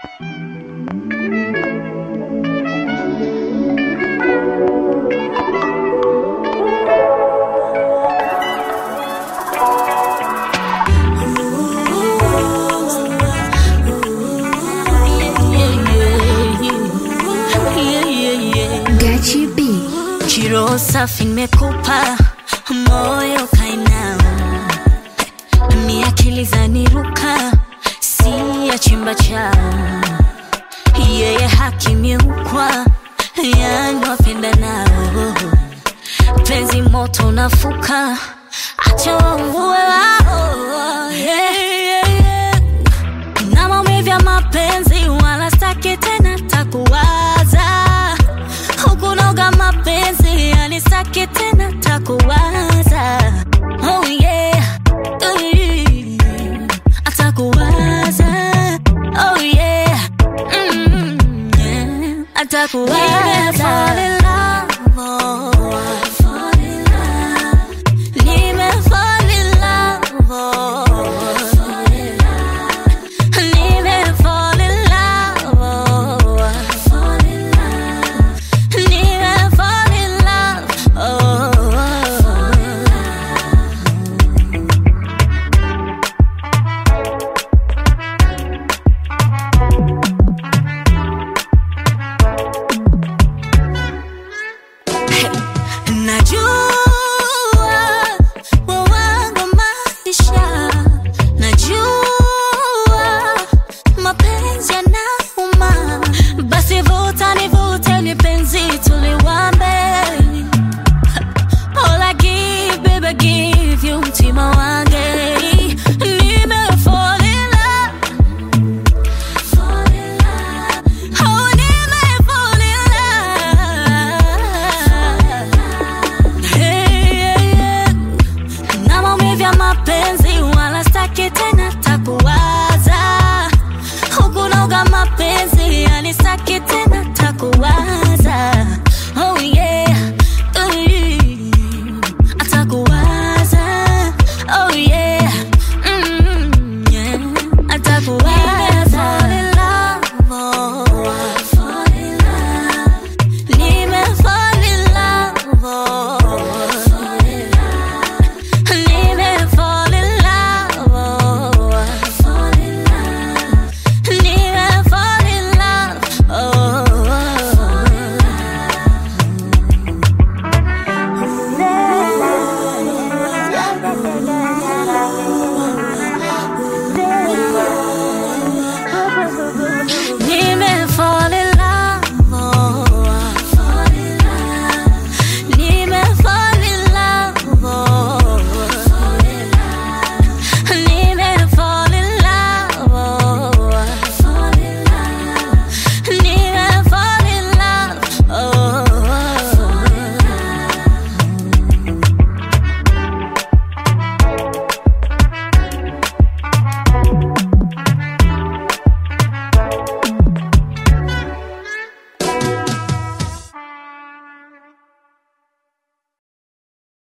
Gachi B. Kiroho safi nimekupa, moyo kainama, ni akili zaniruka, si ya chimba chao, yeye hakimiukwa, yani wapenda nao, penzi moto unafuka, acha waungue wao, yeah, yeah, yeah. na maumivu ya mapenzi wala staki tena takuwaza huku noga mapenzi yani staki tena takuwaza oh yeah Ui, atakuwaza oh yeah mm, yeah. atakuwaza